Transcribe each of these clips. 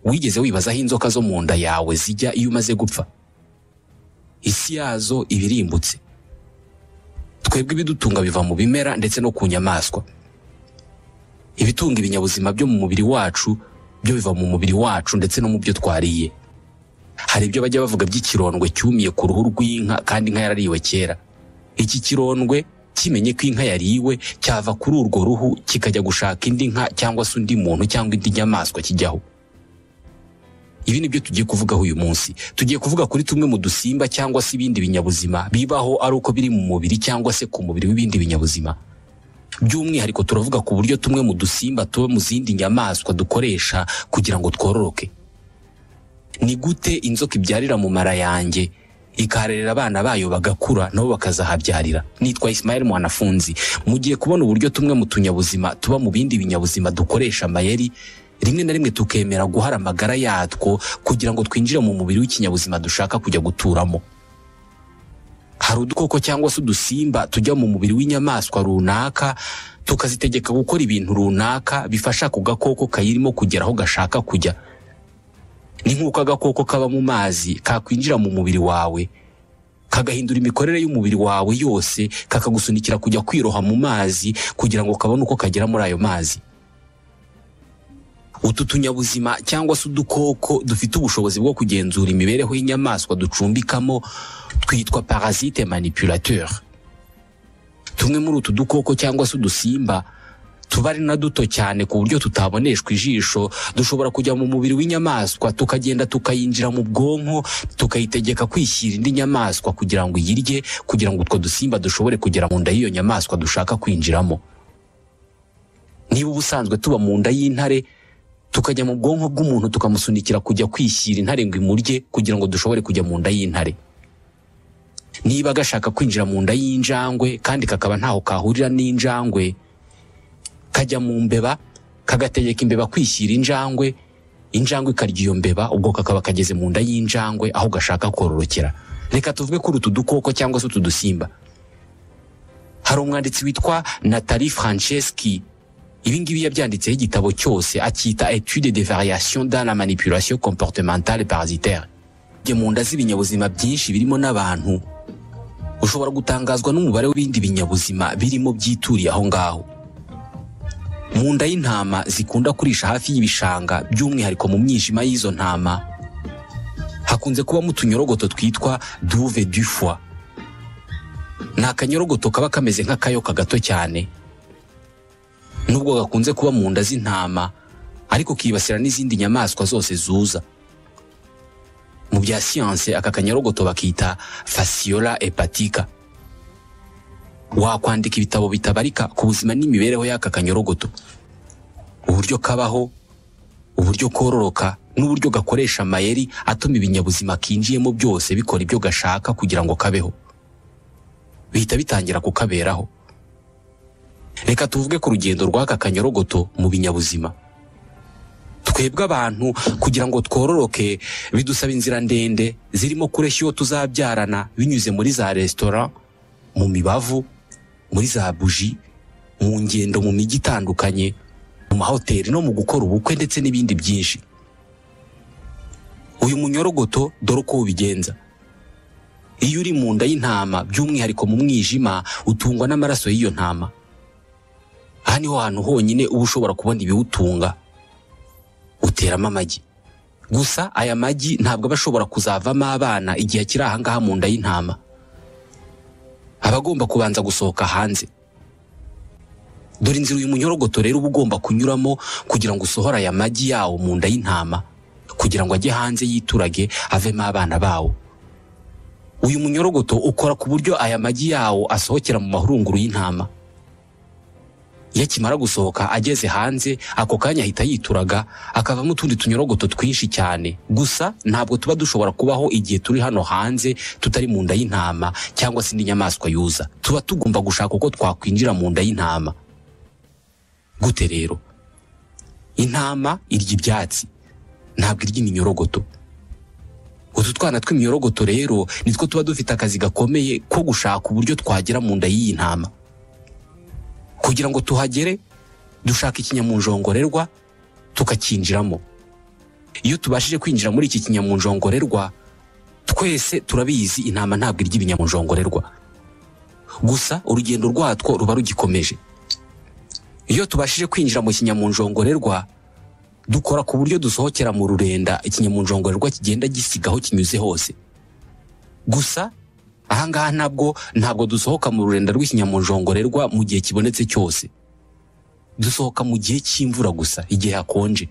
wigeze wibaza aho inzoka zo mu nda yawe zijya iyo umaze gupfa isi yazo iba irimbutse twebwe ibidutunga biva mu bimera ndetse no ku nyamaswa ibitunga ibinyabuzima byo mu mubiri wacu byo biva mu mubiri wacu ndetse no mu byo twariye hari ibyo bajya bavuga by'ikirondwe cyumiye ku ruhu rw'inka kandi inka yarariwe kera iki kirondwe kimenye ko inka yariwe cyava kuri urwo ruhu kikajya gushaka indi nka cyangwa se undi muntu cyangwa indi nyamaswa kijyaho ibi ni byo tugiye kuvugaho uyu munsi tugiye kuvuga kuri tumwe mu dusimba cyangwa se ibindi binyabuzima bibaho ari uko biri mu mubiri cyangwa se ku mubiri w'ibindi binyabuzima by'umwihariko turavuga ku buryo tumwe mu dusimba tuba mu zindi nyamaswa dukoresha kugira ngo twororoke ni gute inzoka ibyarira mu mara yanjye ikarerera abana bayo bagakura nabo bakazahabyarira nitwa Ismail Mwanafunzi mugiye kubona uburyo tumwe mu tunyabuzima tuba mu bindi binyabuzima dukoresha amayeri rimwe na rimwe tukemera guhara amagara yatwo kugira ngo twinjire mu mubiri w'ikinyabuzima dushaka kujya guturamo hari udukoko cyangwa se udusimba tujya mu mubiri w'inyamaswa runaka tukazitegeka gukora ibintu runaka bifasha ako gakoko kayirimo kugera aho gashaka kujya ni nk'uko agakoko kaba mu mazi kakwinjira mu mubiri wawe kagahindura imikorere y'umubiri wawe yose kakagusunikira kujya kwiroha mu mazi kugira ngo kabone uko kagera muri ayo mazi utu tunyabuzima cyangwa se udukoko dufite ubushobozi bwo kugenzura imibereho y'inyamaswa ducumbikamo twitwa parasite manipulateur tumwe muri utu dukoko cyangwa se udusimba tuba ari na duto cyane ku buryo tutaboneshwa ijisho dushobora kujya mu mubiri w'inyamaswa tukagenda tukayinjira mu bwonko tukayitegeka kwishyira indi nyamaswa kugira ngo iyirye kugira ngo utwo dusimba dushobore kugera mu nda y'iyo nyamaswa dushaka kwinjiramo niba ubusanzwe tuba mu nda y'intare tukajya mu bwonko bw'umuntu tukamusunikira kujya kwishyira intare ngo imurye kugira ngo dushobore kujya mu nda y'intare niba gashaka kwinjira mu nda y'injangwe kandi kakaba ntaho kahurira n'injangwe kajya mu mbeba kagategeka imbeba kwishyira injangwe injangwe ikarya iyo mbeba ubwo kakaba kageze mu nda y'injangwe aho gashaka kororokera reka tuvuge kuri utu dukoko cyangwa se utu dusimba hari umwanditsi witwa Nathalie Franceschi ibi ngibi yabyanditseho igitabo cyose akita etude de variation dans la manipulation comportementale parasitaire jye mu nda z'ibinyabuzima byinshi birimo n'abantu ushobora gutangazwa n'umubare w'ibindi binyabuzima birimo byituriye aho ngaho mu nda y'intama zikunda kurisha hafi y'ibishanga by'umwihariko mu mwijima y'izo ntama hakunze kubamo utunyorogoto twitwa duve du foie ni akanyorogoto kaba kameze nk'akayoka gato cyane nubwo gakunze kuba mu nda z'intama ariko kibasira n'izindi nyamaswa zose zuza mu bya siyanse aka kanyarogoto bakita fasiyola epatika wakwandika ibitabo bitabarika ku buzima n'imibereho y'aka kanyarogoto uburyo kabaho uburyo kororoka n'uburyo gakoresha amayeri atuma ibinyabuzima kinjiyemo byose bikora ibyo gashaka kugira ngo kabeho bihita bitangira kukaberaho reka tuvuge ku rugendo rw'aka kanyorogoto mu binyabuzima twebwe abantu kugira ngo twororoke bidusaba inzira ndende zirimo kureshya iyo tuzabyarana binyuze muri za resitora mu mibavu muri za buji mu ngendo mu mijyi itandukanye mu mahoteli no mu gukora ubukwe ndetse n'ibindi byinshi uyu munyorogoto dore uko ubigenza iyo uri mu nda y'intama by'umwihariko mu mwijima utungwa n'amaraso y'iyo ntama aha niho hantu honyine uba ushobora kubona ibiwutunga uteramo amagi gusa aya magi ntabwo aba ashobora kuzavamo abana igihe akiri aha ngaha mu nda y'intama aba agomba kubanza gusohoka hanze dore inzira uyu munyorogoto rero uba ugomba kunyuramo kugira ngo usohore aya magi yawo mu nda y'intama kugira ngo ajye hanze yiturage avemo abana bawo uyu munyorogoto ukora ku buryo aya magi yawo asohokera mu mahurunguru y'intama iyo akimara gusohoka ageze hanze ako kanya ahita yituraga akavamo utundi tunyorogoto twinshi cyane gusa ntabwo tuba dushobora kubaho igihe turi hano hanze tutari mu nda y'intama cyangwa se indi nyamaswa yuza tuba tugomba gushaka uko twakwinjira mu nda y'intama gute rero intama irya ibyatsi ntabwo irya iminyorogoto utu twana tw'iminyorogoto rero nitwo tuba dufite akazi gakomeye ko gushaka uburyo twagera mu nda y'iyi ntama kugira ngo tuhagere dushaka ikinyamunjongorerwa tukakinjiramo iyo tubashije kwinjira muri iki kinyamunjongorerwa twese turabizi intama ntabwo irya ibinyamunjongorerwa gusa urugendo rwatwo ruba rugikomeje iyo tubashije kwinjira mu kinyamunjongorerwa dukora ku buryo dusohokera mu rurenda ikinyamunjongorerwa kigenda gisiga aho kinyuze hose gusa ahangaha ntabwo ntabwo dusohoka mu rurenda rw'ikinyamunjongorerwa mu gihe kibonetse cyose dusohoka mu gihe cy'imvura gusa igihe hakonje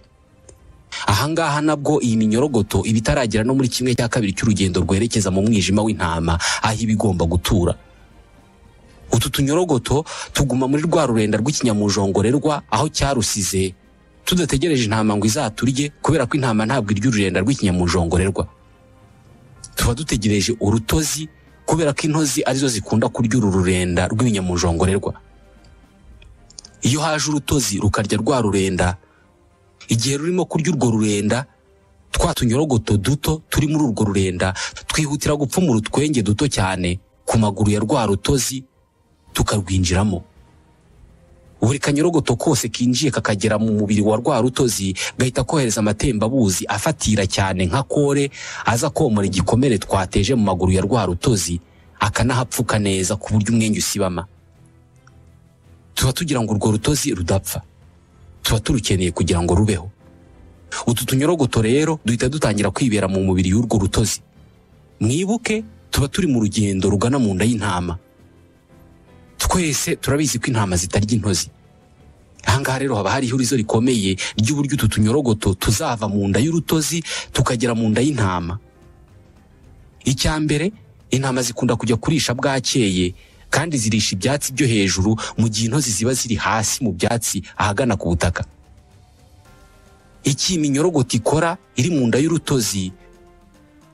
ahangaha nabwo iyi minyorogoto iba itaragera no muri kimwe cya kabiri cy'urugendo rwerekeza mu mwijima w'intama aho iba igomba gutura utu tunyorogoto tuguma muri rwa rurenda rw'ikinyamunjongorerwa aho cyarusize tudategereje intama ngo izaturye kubera ko intama ntabwo irya ururenda rw'ikinyamunjongorerwa tuba dutegereje urutozi kubera ko intozi arizo zikunda kurya uru rurenda rw'ibinyamunjongorerwa iyo haje urutozi rukarya rwa rurenda igihe rurimo kurya urwo rurenda twa tunyorogoto duto turi muri urwo rurenda twihutira gupfumura utwenge duto cyane ku maguru ya rwa rutozi tukarwinjiramo buri kanyorogoto kose kinjiye kakagera mu mubiri wa rwa rutozi gahita kohereza amatembabuzi afatira cyane nka kore aza komora igikomere twateje mu maguru ya rwa rutozi akanahapfuka neza ku buryo umwenge usibama tuba tugira ngo urwo rutozi rudapfa tuba turukeneye kugira ngo rubeho utu tunyorogoto rero duhita dutangira kwibera mu mubiri y'urwo rutozi mwibuke tuba turi mu rugendo rugana mu nda y'intama twese turabizi ko intama zitarya intozi ahangaha rero haba hari ihurizo rikomeye ry'uburyo utu tunyorogoto tuzava mu nda y'urutozi tukagera mu nda y'intama icya mbere intama zikunda kujya kurisha bwakeye kandi zirisha ibyatsi byo hejuru mu gihe intozi ziba ziri hasi mu byatsi ahagana ku butaka iki iminyorogoto ikora iri mu nda y'urutozi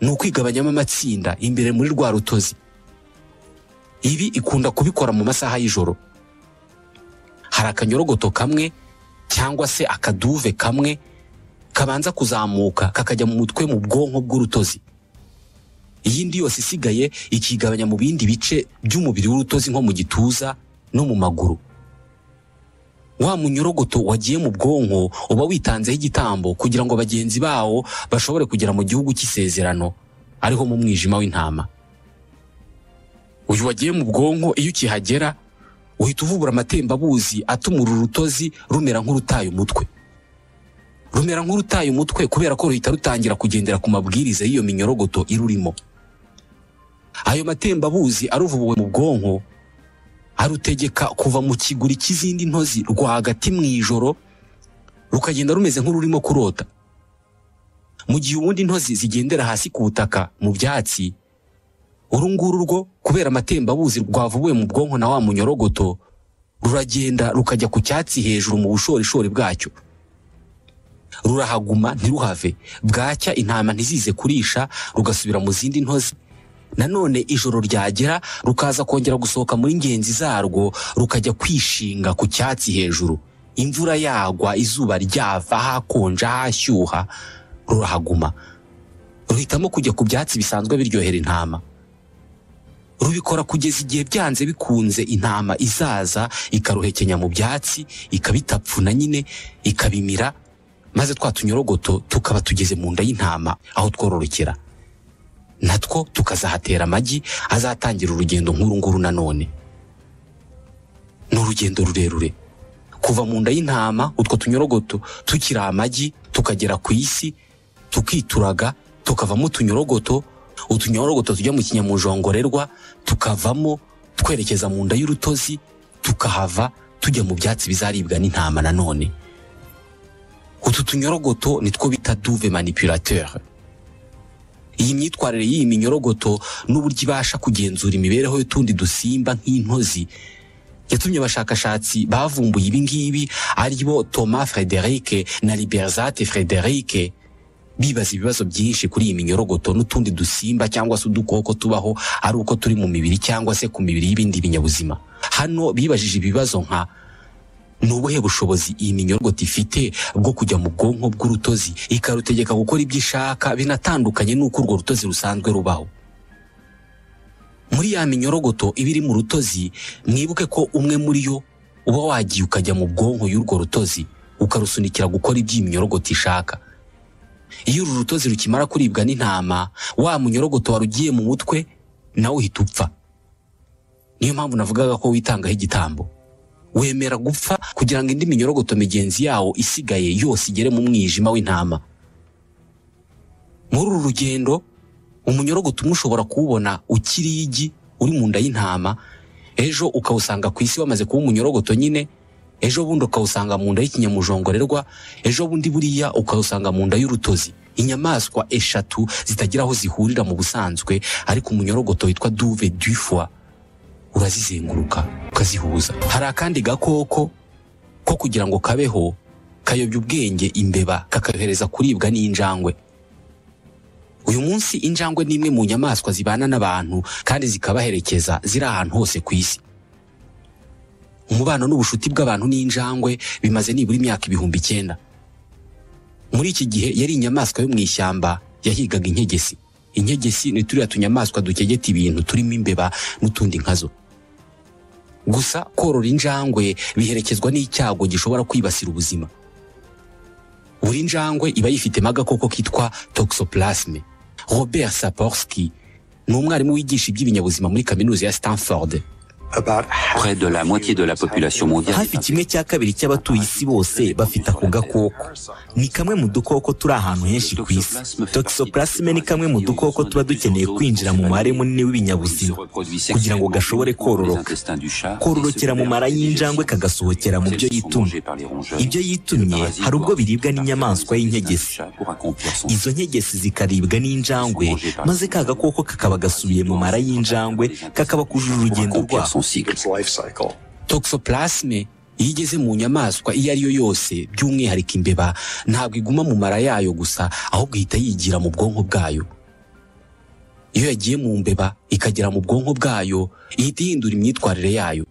ni ukwigabanyamo amatsinda imbere muri rwa rutozi ibi ikunda kubikora mu masaha y'ijoro hari akanyorogoto kamwe cyangwa se akaduve kamwe kabanza kuzamuka kakajya mu mutwe mu bwonko bw'urutozi iyindi yose isigaye ikigabanya mu bindi bice by'umubiri w'urutozi nko mu gituza no mu maguru wa munyorogoto wagiye mu bwonko uba witanzeho igitambo kugira ngo bagenzi bawo bashobore kugera mu gihugu cy'isezerano ariho mu mwijima w'intama uyu wagiye mu bwonko iyo ukihagera uhita uvubura amatembabuzi atuma uru rutozi rumera nk'urutaye umutwe rumera nk'urutaye umutwe kubera ko ruhita rutangira kugendera ku mabwiriza y'iyo minyorogoto irurimo ayo matembabuzi aruvubuwe mu bwonko arutegeka kuva mu kiguri cy'izindi ntozi rwagati mu ijoro rukagenda rumeze nk'ururimo kurota mu gihe ubundi intozi zigendera hasi ku butaka mu byatsi urunguru rwo kubera amatembabuzi rwavubuwe mu bwonko na wa munyorogoto ruragenda rukajya ku cyatsi hejuru mu bushorishori bwacyo rurahaguma ntiruhave bwacya intama ntizize kurisha rugasubira mu zindi ntozi nanone ijoro ryagera rukaza kongera gusohoka muri ngenzi zarwo rukajya kwishinga ku cyatsi hejuru imvura yagwa izuba ryava hakonja hashyuha rurahaguma ruhitamo kujya ku byatsi bisanzwe biryohera intama rubikora kugeza igihe byanze bikunze intama izaza ikaruhekenya mu byatsi ikabitapfuna nyine ikabimira maze twa tunyorogoto tukaba tugeze mu nda y'intama aho twororokera natwo tukazahatera amagi azatangira urugendo nk'urunguru nanone ni urugendo rurerure kuva mu nda y'intama utwo tunyorogoto tukiri amagi tukagera ku isi tukituraga tukavamo utunyorogoto utunyorogoto tujya mu kinyamunjongorerwa tukavamo twerekeza mu nda y'urutozi tukahava tujya mu byatsi bizaribwa n'intama nanone utu tunyorogoto nitwo bita duve manipulateur iyi myitwarire y'iyi minyorogoto n'uburyo ibasha kugenzura imibereho y'utundi dusimba nk'intozi yatumye abashakashatsi bavumbuye ibi ngibi aribo Thomas Frederic na Liberzate Frederic bibaza ibibazo byinshi kuri iyi minyorogoto n'utundi dusimba cyangwa se udukoko tubaho ari uko turi mu mibiri cyangwa se ku mibiri y'ibindi binyabuzima hano bibajije ibibazo nka ni ubuhe bushobozi iyi minyorogoto ifite bwo kujya mu bwonko bw'urutozi ikarutegeka gukora ibyo ishaka binatandukanye n'uko urwo rutozi rusanzwe rubaho muri ya minyorogoto iba iri mu rutozi mwibuke ko umwe muri yo uba wagiye ukajya mu bwonko y'urwo rutozi ukarusunikira gukora ibyo iyi minyorogoto ishaka iyo uru rutozi rukimara kuribwa n'intama wa munyorogoto warugiye mu mutwe nawe uhita upfa niyo mpamvu navugaga ko witangaho igitambo wemera gupfa kugira ngo indi minyorogoto migenzi yawo isigaye yose igere mu mwijima w'intama muri uru rugendo umunyorogoto umwe ushobora kuwubona ukiri igi uri mu nda y'intama ejo ukawusanga ku isi wamaze kuba umunyorogoto nyine ejo bundi ukawusanga mu nda y'ikinyamujongorerwa ejo bundi buriya ukawusanga mu nda y'urutozi inyamaswa eshatu zitagira aho zihurira mu busanzwe ariko umunyorogoto witwa duve dufoa urazizenguruka ukazihuza hari akandi gakoko ko kugira ngo kabeho kayobya ubwenge imbeba kakayohereza kuribwa n'injangwe uyu munsi injangwe ni imwe mu nyamaswa zibana n'abantu kandi zikabaherekeza ziri ahantu hose ku isi umubano n'ubushuti bw'abantu n'injangwe bimaze nibura imyaka ibihumbi icyenda muri iki gihe yari inyamaswa yo mu ishyamba yahigaga integesi integesi ni turiya tunyamaswa dukegeta ibintu turimo imbeba n'utundi nkazo gusa korora injangwe biherekezwa n'icyago gishobora kwibasira ubuzima buri njangwe iba yifitemo agakoko kitwa toxoplasme robert saporski ni umwarimu wigisha iby'ibinyabuzima muri kaminuza ya stanford Près de la moitié de la population mondiale. hafi kimwe cya kabiri cy'abatuye isi bose bafite ako gakoko ni kamwe mu dukoko turi ahantu henshi ku isi toxoplasme ni kamwe mu dukoko tuba dukeneye kwinjira mu mubare munini w'ibinyabuzima kugira ngo gashobore kororoka kororokera mu mara y'injangwe kagasohokera mu byo yitumye ibyo yitumye hari ubwo biribwa n'inyamaswa y'inkegesi izo nkegesi zikaribwa n'injangwe maze ka gakoko kakaba gasubiye mu mara y'injangwe kakaba kujuje urugendo rwako cyangwa toxoplasme iyo igeze mu nyamaswa iyo ari yo yose by'umwihariko imbeba ntabwo iguma mu mara yayo gusa ahubwo ihita yigira mu bwonko bwayo iyo yagiye mu mbeba ikagera mu bwonko bwayo ihita ihindura imyitwarire yayo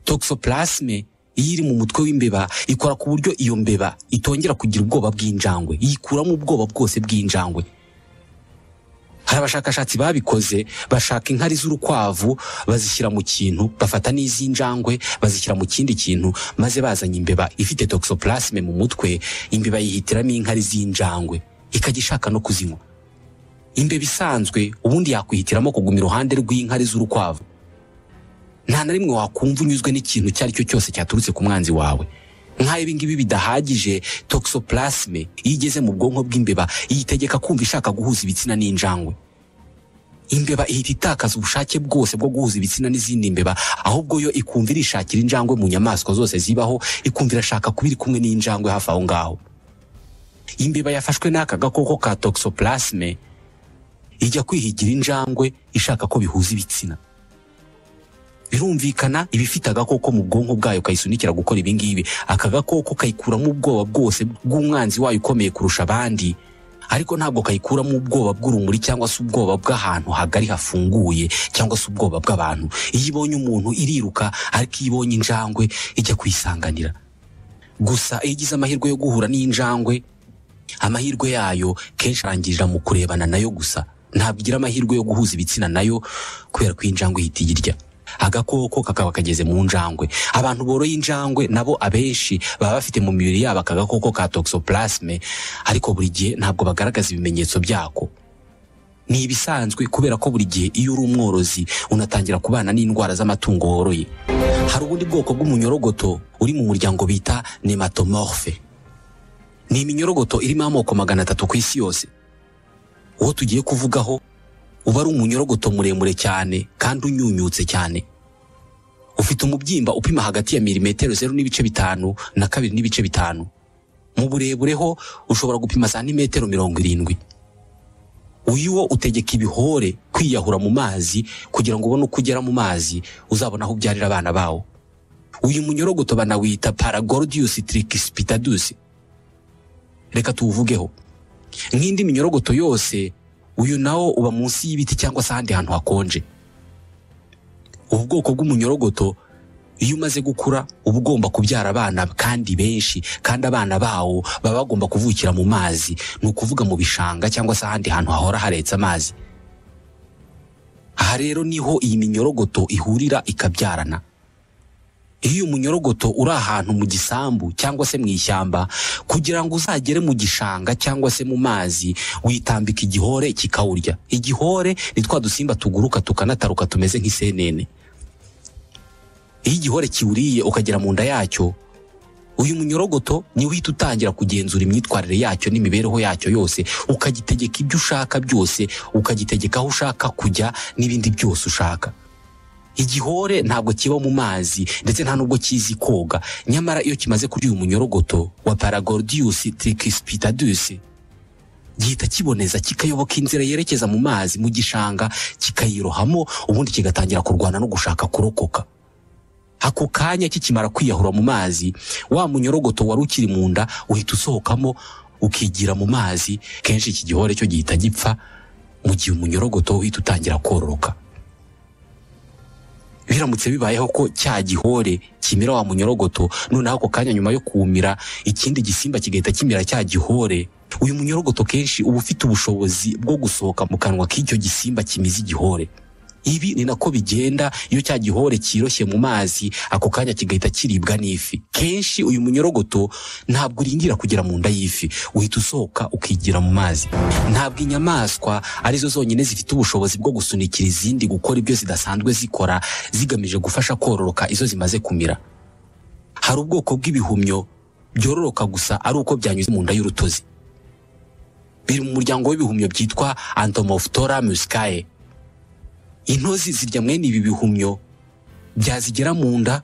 toxoplasme iyo iri mu mutwe w'imbeba ikora ku buryo iyo mbeba itongera kugira ubwoba bw'injangwe yikuramo ubwoba bwose bw'injangwe hari abashakashatsi babikoze bashaka inkari z'urukwavu bazishyira mu kintu bafata n'iz'injangwe bazishyira mu kindi kintu maze bazanye imbeba ifite toxoplasme mu mutwe imbeba yihitiramo inkari z'injangwe ikajya ishaka no kuzinywa imbeba isanzwe ubundi yakwihitiramo kuguma iruhande rw'inkari z'urukwavu nta na rimwe wakumva unyuzwe n'ikintu icyo ari cyo cyose cyaturutse ku mwanzi wawe nk'aho ibi ngibi bidahagije toxoplasme iyo igeze mu bwonko bw'imbeba iyitegeka kumva ishaka guhuza ibitsina n'injangwe imbeba ihita itakaza ubushake bwose bwo guhuza ibitsina n'izindi mbeba ahubwo yo ikumva irishakira injangwe mu nyamaswa zose zibaho ikumva irashaka kuba iri kumwe n'injangwe hafi aho ngaho imbeba yafashwe n'aka gakoko ka toxoplasme ijya kwihigira injangwe ishaka ko bihuza ibitsina birumvikana iba ifite agakoko mu bwonko bwayo kayisunikira gukora ibi ngibi aka gakoko kayikuramo ubwoba bwose bw'umwanzi wayo ukomeye kurusha abandi ariko ntabwo kayikuramo ubwoba bw'urumuri cyangwa se ubwoba bw'ahantu hagari hafunguye cyangwa se ubwoba bw'abantu iyo ibonye umuntu iriruka ariko iyo ibonye injangwe ijya kuyisanganira gusa iyo igize amahirwe yo guhura n'injangwe amahirwe yayo kenshi arangirira mu kurebana nayo gusa ntabwo igira amahirwe yo guhuza ibitsina nayo kubera ko injangwe ihita iyirya agakoko kakaba kageze mu njangwe abantu boroye injangwe nabo abenshi baba bafite mu mibiri yabo aka gakoko ka toxoplasme ariko buri gihe ntabwo bagaragaza ibimenyetso byako ni ibisanzwe kubera ko buri gihe iyo uri umworozi unatangira kubana n'indwara z'amatungo woroye hari ubundi bwoko bw'umunyorogoto uri mu muryango bita nematomorphe ni iminyorogoto irimo amoko magana atatu ku isi yose uwo tugiye kuvugaho uba ari umunyorogoto muremure cyane kandi unyunyutse cyane ufite umubyimba upima hagati ya milimetero zeru n'ibice bitanu na kabiri n'ibice bitanu mu burebure ho ushobora gupima santimetero mirongo irindwi uyu wo utegeka ibihore kwiyahura mu mazi kugira ngo ubone uko ugera mu mazi uzabona aho ubyarira abana bawo uyu munyorogoto banawita paragordius tricuspitadus reka tuwuvugeho nk'indi minyorogoto yose uyu nawo uba munsi y'ibiti cyangwa se ahandi hantu hakonje ubu bwoko bw'umunyorogoto iyo umaze gukura uba ugomba kubyara abana kandi benshi kandi abana bawo baba bagomba kuvukira mu mazi ni ukuvuga mu bishanga cyangwa se ahandi hantu hahora haretse amazi aha rero niho iyi minyorogoto ihurira ikabyarana iyo umunyorogoto uri ahantu mu gisambu cyangwa se mu ishyamba kugira ngo uzagere mu gishanga cyangwa se mu mazi witambika igihore kikawurya igihore ni twa dusimba tuguruka tukanataruka tumeze nk'isenene iyo igihore kiwuriye ukagera mu nda yacyo uyu munyorogoto niwe uhita utangira kugenzura imyitwarire yacyo n'imibereho yacyo yose ukagitegeka ibyo ushaka byose ukagitegeka aho ushaka kujya n'ibindi byose ushaka igihore ntabwo kiba mu mazi ndetse nta nubwo kizi koga nyamara iyo kimaze kurya uyu munyorogoto wa paragordius tricuspitadus gihita kiboneza kikayoboka inzira yerekeza mu mazi mu gishanga kikayirohamo ubundi kigatangira kurwana no gushaka kurokoka ako kanya kikimara kwiyahura mu mazi wa munyorogoto wari ukiri mu nda uhita usohokamo ukigira mu mazi kenshi iki gihore cyo gihita gipfa mu gihe umunyorogoto uhita utangira kororoka biramutse bibayeho ko cya gihore kimira wa munyorogoto noneho ako kanya nyuma yo kumira ikindi gisimba kigahita kimira cya gihore uyu munyorogoto kenshi uba ufite ubushobozi bwo gusohoka mu kanwa k'icyo gisimba kimize igihore ibi ni nako bigenda iyo cya gihore kiroshye mu mazi ako kanya kigahita kiribwa n'ifi kenshi uyu munyorogoto ntabwo uringira kugera mu nda y'ifi uhita usohoka ukigira mu mazi ntabwo inyamaswa arizo zonyine zifite ubushobozi bwo gusunikira izindi gukora ibyo zidasanzwe zikora zigamije gufasha kororoka izo zimaze kumira hari ubwoko bw'ibihumyo byororoka gusa ari uko byanyuze mu nda y'urutozi biri mu muryango w'ibihumyo byitwa antomoftora muscae intozi zirya mwene ibi bihumyo byazigera mu nda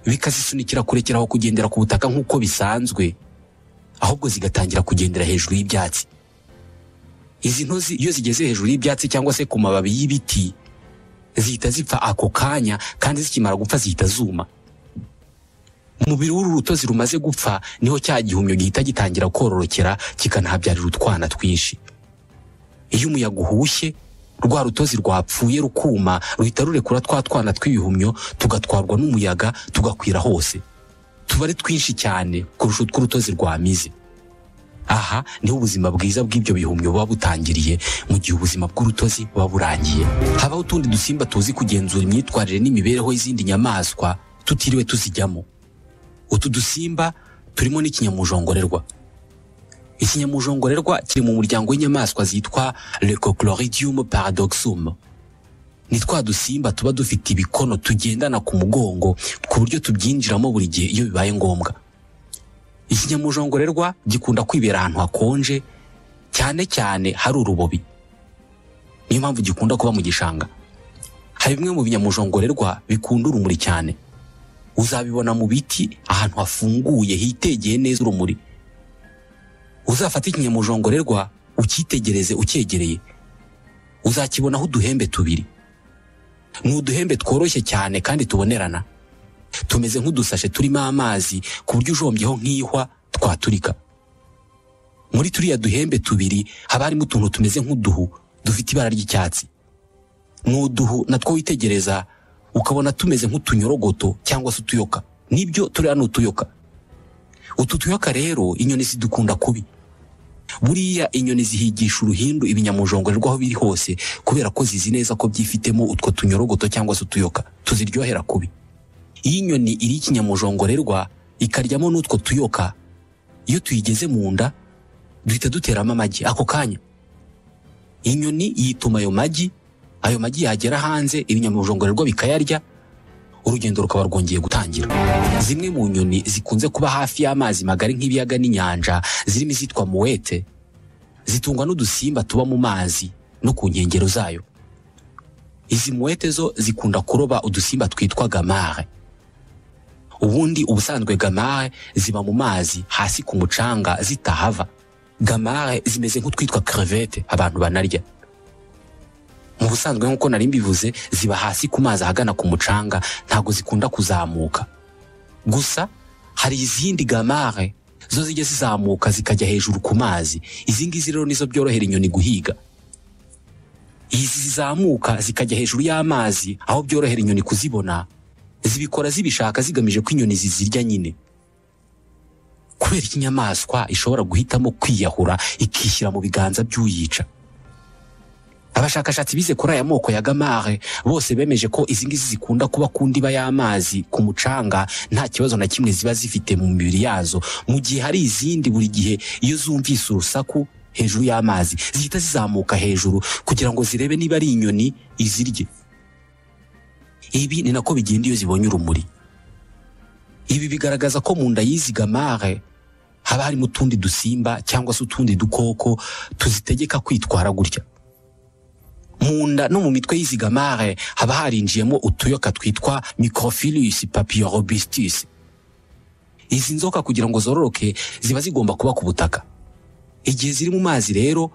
bikazisunikira kurekera aho kugendera ku butaka nk'uko bisanzwe ahubwo zigatangira kugendera hejuru y'ibyatsi izi ntozi iyo zigeze hejuru y'ibyatsi cyangwa se ku mababi y'ibiti zihita zipfa ako kanya kandi zikimara gupfa zihita zuma umubiri w'uru rutozi rumaze gupfa niho cya gihumyo gihita gitangira kororokera kikanahabyarira utwana twinshi iyo umuyaga uhushye rwa rutozi rwapfuye rukuma ruhita rurekura twa twana tw'ibihumyo tugatwarwa n'umuyaga tugakwira hose tuba ari twinshi cyane kurusha utw'urutozi rwamize aha niho ubuzima bwiza bw'ibyo bihumyo buba butangiriye mu gihe ubuzima bw'urutozi buba burangiye habaho utundi dusimba tuzi kugenzura imyitwarire n'imibereho y'izindi nyamaswa tutiriwe tuzijyamo utu dusimba turimo n'ikinyamujongorerwa ikinyamujongorerwa kiri mu muryango w'inyamaswa zitwa lecochloridium paradoxum ni twa dusimba tuba dufite ibikono tugendana ku mugongo ku buryo tubyinjiramo buri gihe iyo bibaye ngombwa ikinyamujongorerwa gikunda kwibera ahantu hakonje cyane cyane hari urubobi niyo mpamvu gikunda kuba mu gishanga hari bimwe mu binyamujongorerwa bikunda urumuri cyane uzabibona mu biti ahantu hafunguye hitegeye neza urumuri uzafate ikinyamujongorerwa ukitegereze ucyegereye uzakibonaho uduhembe tubiri ni uduhembe tworoshye cyane kandi tubonerana tumeze nk'udusashe turimo amazi ku buryo ujombyeho nk'ihwa twaturika muri turiya duhembe tubiri haba harimo utuntu tumeze nk'uduhu dufite ibara ry'icyatsi ni uduhu natwo witegereza ukabona tumeze nk'utunyorogoto cyangwa se utuyoka nibyo turiya ni utuyoka utu tuyoka rero inyoni zidukunda kubi buriya inyoni zihigisha uruhindu ibinyamujongorerwa aho biri hose kubera ko zizi neza ko byifitemo utwo tunyorogoto cyangwa se utuyoka tuziryohera kubi iyo inyoni iri ikinyamujongorerwa ikaryamo n'utwo tuyoka iyo tuyigeze mu nda duhita duteramo amagi ako kanya inyoni yituma ayo magi ayo magi yagera hanze ibinyamujongorerwa bikayarya urugendo rukaba rwongeye gutangira zimwe mu nyoni zikunze kuba hafi y'amazi magari nk'ibiyaga n'inyanja zirimo izitwa muwete zitungwa n'udusimba tuba mu mazi no ku nkengero zayo izi muwete zo zikunda kuroba udusimba twitwa gamare ubundi ubusanzwe gamare ziba mu mazi hasi ku mucanga zitahava gamare zimeze nk'utwitwa crevette abantu banarya mu busanzwe nk'uko nari mbivuze ziba hasi ku mazi ahagana ku mucanga ntabwo zikunda kuzamuka gusa hari izindi gamare zo zijya zizamuka zikajya hejuru ku mazi izi ngizi rero nizo byorohera inyoni guhiga izi zizamuka zikajya hejuru y'amazi aho byorohera inyoni kuzibona zibikora zibishaka zigamije ko inyoni zizirya nyine kubera ko inyamaswa ishobora guhitamo kwiyahura ikishyira mu biganza by'uyica abashakashatsi bize kuri aya moko ya gamare bose bemeje ko izi ngizi zikunda kuba ku ndiba y'amazi ku mucanga nta kibazo na kimwe ziba zifite mu mibiri yazo mu gihe hari izindi buri gihe iyo zumvise urusaku hejuru y'amazi zihita zizamuka hejuru kugira ngo zirebe niba ari inyoni izirye ibi ni nako bigenda iyo zibonye urumuri ibi bigaragaza ko mu nda y'izi gamare haba harimo utundi dusimba cyangwa se utundi dukoko tuzitegeka kwitwara gutya mu nda no mu mitwe y'izi gamare haba harinjiyemo utuyoka twitwa microphilus papilorobistis izi nzoka kugira ngo zororoke ziba zigomba kuba ku butaka igihe ziri mu mazi rero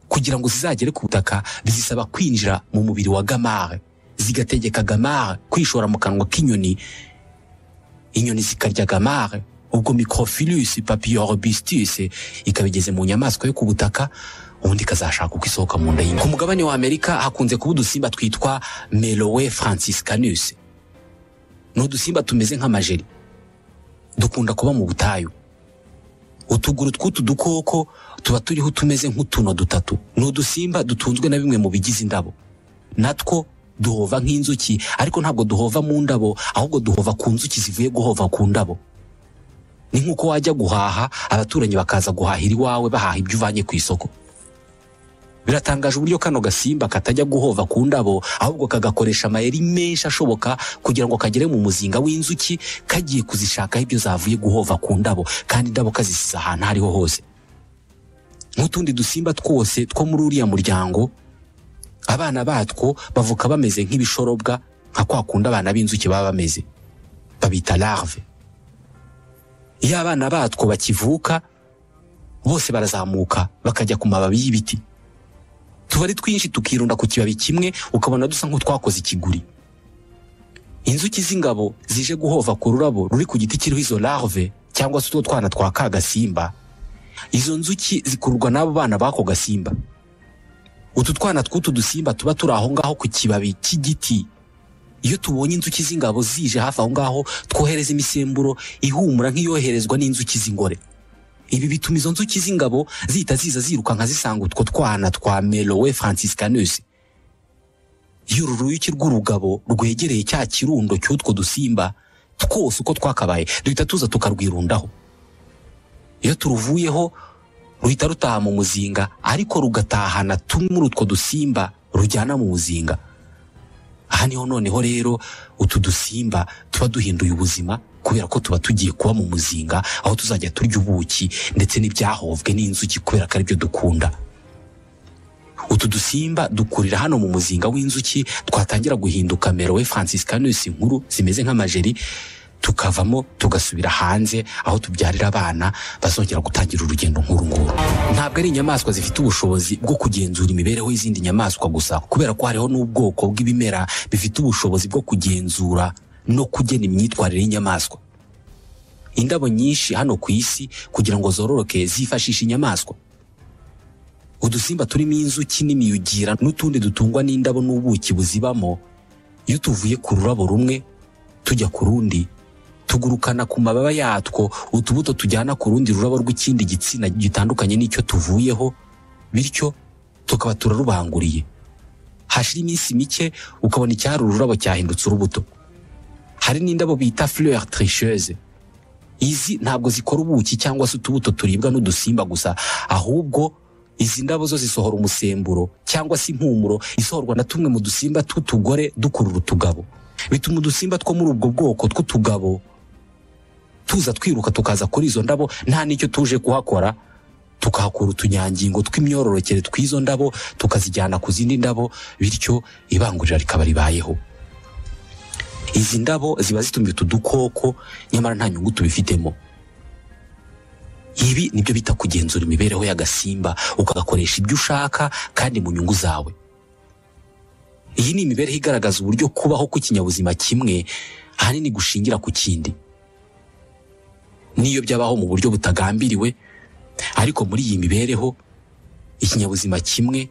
kugira ngo zizagere ku butaka bizisaba kwinjira mu mubiri wa gamare zigategeka gamare kwishora mu kanwa k'inyoni inyoni zikarya gamare ubwo microphilus papilorobistis ikaba igeze mu nyamaswa yo ku butaka ubundi ikazashaka uko isohoka mu nda y'inka ku mugabane wa amerika hakunze kuba udusimba twitwa melowe franciscanus ni udusimba tumeze nk'amajeri dukunda kuba mu butayu utuguru tw'utu dukoko tuba turiho utumeze nk'utuno dutatu ni udusimba dutunzwe na bimwe mu bigize indabo natwo duhova nk'inzuki ariko ntabwo duhova mu ndabo ahubwo duhova ku nzuki zivuye guhova ku ndabo ni nk'uko wajya guhaha abaturanyi bakaza guhahira iwawe bahaha ibyo uvanye ku isoko biratangaje uburyo kano gasimba katajya guhova ku ndabo ahubwo kagakoresha amayeri menshi ashoboka kugira ngo kagere mu muzinga w'inzuki kagiye kuzishakaho ibyo zavuye guhova ku ndabo kandi indabo kazisize ahantu ariho hose nk'utundi dusimba twose two muri uriya muryango abana batwo bavuka bameze nk'ibishorobwa nka kwa kundi abana b'inzuki baba bameze babita larve iyo abana batwo bakivuka bose barazamuka bakajya ku mababi y'ibiti tuba ari twinshi tukirunda ku kibabi kimwe ukabona dusa nk'utwakoze ikiguri inzuki z'ingabo zije guhova ku rurabo ruri ku giti kiriho izo larve cyangwa se utwo twana twa ka gasimba izo nzuki zikururwa n'abo bana b'ako gasimba utu twana tw'utu dusimba tuba turi aho ngaho ku kibabi cy'igiti iyo tubonye inzuki z'ingabo zije hafi aho ngaho twohereza imisemburo ihumura nk'iyoherezwa n'inzuki z'ingore ibi bituma izo nzuki z'ingabo zihita ziza zirukanka zisanga utwo twana twa melowe franciscanus iyo uru ruyuki rw'urugabo rwegereye cya kirundo cy'utwo dusimba twose uko twakabaye duhita tuza tukarwirundaho iyo turuvuyeho ruhita rutaha mu muzinga ariko rugatahana tumwe muri utwo dusimba rujyana mu muzinga aha niho noneho rero utu dusimba tuba duhinduye ubuzima kubera ko tuba tugiye kuba mu muzinga aho tuzajya turya ubuki ndetse n'ibyahovwe n'inzuki kubera ko aribyo dukunda utu dusimba dukurira hano mu muzinga w'inzuki twatangira guhinduka merowe franciscanus nkuru zimeze nk'amajeri tukavamo tugasubira hanze aho tubyarira abana bazongera gutangira urugendo nk'uru nguru ntabwo ari inyamaswa zifite ubushobozi bwo kugenzura imibereho y'izindi nyamaswa gusa kubera ko hariho n'ubwoko bw'ibimera bifite ubushobozi bwo kugenzura no kugena imyitwarire y'inyamaswa indabo nyinshi hano ku isi kugira ngo zororoke zifashisha inyamaswa udusimba turimo inzuki n'imiyugira n'utundi dutungwa n'indabo n'ubuki buzibamo iyo tuvuye ku rurabo rumwe tujya ku rundi tugurukana ku mababa yatwo utubuto tujyana ku rundi rurabo rw'ikindi gitsina gitandukanye n'icyo tuvuyeho bityo tukaba turarubanguriye hashira iminsi mike ukabona icyari ururabo cyahindutse urubuto hari n'indabo bita fleur tricheuse izi ntabwo zikora ubuki cyangwa se utubuto turibwa n'udusimba gusa ahubwo izi ndabo zo zisohora umusemburo cyangwa se impumuro isohorwa na tumwe mu dusimba tw'utugore dukurura utugabo bituma udusimba two muri ubwo bwoko tw'utugabo tuza twiruka tukaza kuri izo ndabo nta n'icyo tuje kuhakora tukahakura utunyangingo tw'imyororokere tw'izo ndabo tukazijyana ku zindi ndabo bityo ibangurira rikaba ribayeho izi ndabo ziba zitumye utu dukoko nyamara nta nyungu tubifitemo ibi nibyo bita kugenzura imibereho y'agasimba ukagakoresha ibyo ushaka kandi mu nyungu zawe iyi ni imibereho igaragaza uburyo kubaho kw'ikinyabuzima kimwe ahanini gushingira ku kindi n'iyo byabaho mu buryo butagambiriwe ariko muri iyi mibereho ikinyabuzima kimwe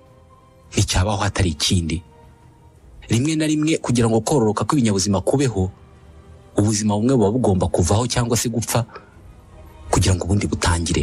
nticyabaho hatari ikindi rimwe na rimwe kugira ngo kororoka kw'ibinyabuzima kubeho ubuzima bumwe buba bugomba kuvaho cyangwa se gupfa kugira ngo ubundi butangire